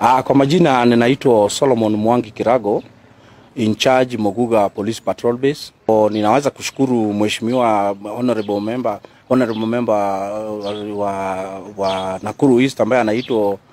Ah, kwa majina ninaitwa Solomon Mwangi Kirago in charge Moguga Police Patrol Base. O, ninaweza kushukuru mheshimiwa honorable member honorable member uh, wa, wa Nakuru East ambaye anaitwa uh,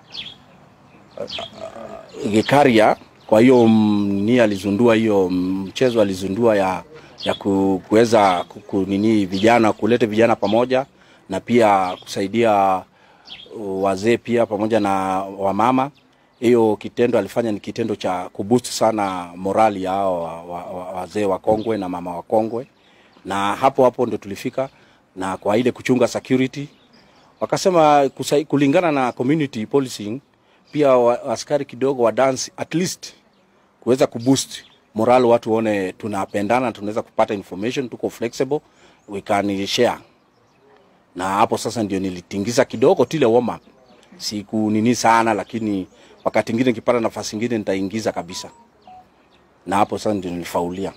Gikaria. Kwa hiyo mm, ni alizundua hiyo mchezo alizundua ya ya ku- kuweza ku- ku- nini vijana kuleta vijana pamoja na pia kusaidia wazee pia pamoja na wamama. Hiyo kitendo alifanya ni kitendo cha kuboost sana morali ya hao wa- wa- wa- wazee wakongwe na mama wakongwe, na hapo hapo ndo tulifika na kwa ile kuchunga security wakasema kusai, kulingana na community policing pia wa, askari kidogo wa dance at least kuweza kuboost morale, watu waone tunapendana, tunaweza kupata information, tuko flexible, we can share na hapo sasa ndio nilitingiza kidogo tile warm up, siku nini sana, lakini wakati ingine nikipata nafasi ingine nitaingiza kabisa, na hapo sasa ndio nilifaulia.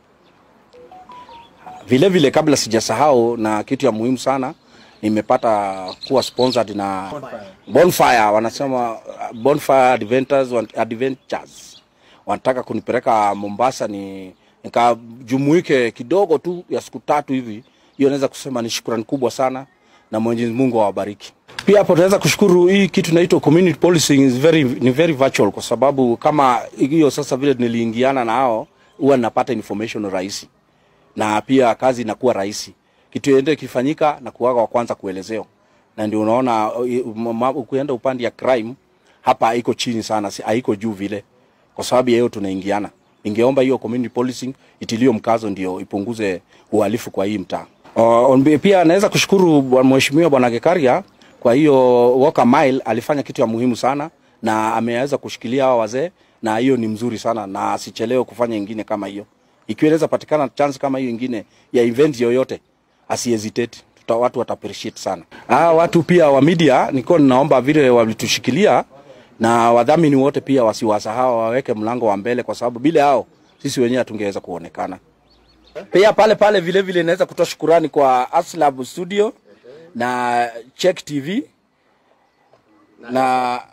Vile vile, kabla sijasahau, na kitu ya muhimu sana, nimepata kuwa sponsored na Bonfire, wanasema uh, Bonfire Adventures, Adventures wanataka kunipeleka Mombasa ni nikajumuike kidogo tu ya siku tatu hivi. Hiyo naweza kusema ni shukrani kubwa sana, na Mwenyezi Mungu awabariki. Pia hapo tunaweza kushukuru hii kitu inaitwa community policing is very, ni very virtual, kwa sababu kama hiyo sasa vile niliingiana na hao, huwa napata information rahisi na pia kazi inakuwa rahisi. Kitu yote kifanyika na kuwaga wa kwanza kuelezeo, na ndio unaona uh, ma- ukienda upande ya crime hapa haiko chini sana, si- haiko juu vile, kwa sababu ya hiyo tunaingiana. Ningeomba hiyo community policing itilio mkazo, ndio ipunguze uhalifu kwa hii mtaa. Uh, on- pia naweza kushukuru bwa- mheshimiwa bwana Gekaria kwa hiyo Walker Mile alifanya kitu ya muhimu sana na ameweza kushikilia hawa wazee, na hiyo ni mzuri sana, na asichelewe kufanya ingine kama hiyo. Ikiwa inaweza patikana chance kama hiyo ingine ya event yoyote, asihesitate, tuta watu wata appreciate sana. Ah, watu pia wa media niko ninaomba vile walitushikilia na wadhamini wote pia wasiwasahau, waweke mlango wa mbele, kwa sababu bila hao sisi wenyewe hatungeweza kuonekana. Pia pale pale vile vile naweza kutoa shukurani kwa Aslab Studio na Check TV na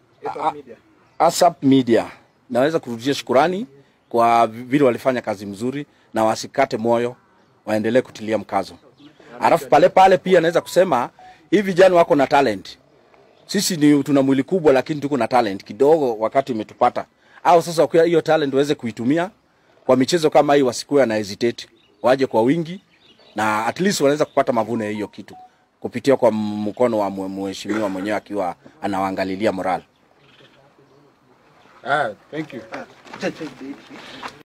ASAP Media. Naweza kurudishia shukurani kwa vile walifanya kazi mzuri na wasikate moyo, waendelee kutilia mkazo. Alafu pale pale pia naweza kusema hivi vijana wako na talent. Sisi ni tuna mwili kubwa, lakini tuko na talent kidogo, wakati imetupata au sasa, kwa hiyo talent waweze kuitumia kwa michezo kama hii, wasikuwe na hesitate, waje kwa wingi na at least wanaweza kupata mavuno ya hiyo kitu kupitia kwa mkono wa mwe- mheshimiwa mwenyewe akiwa anawaangalilia moral. Ah, thank you.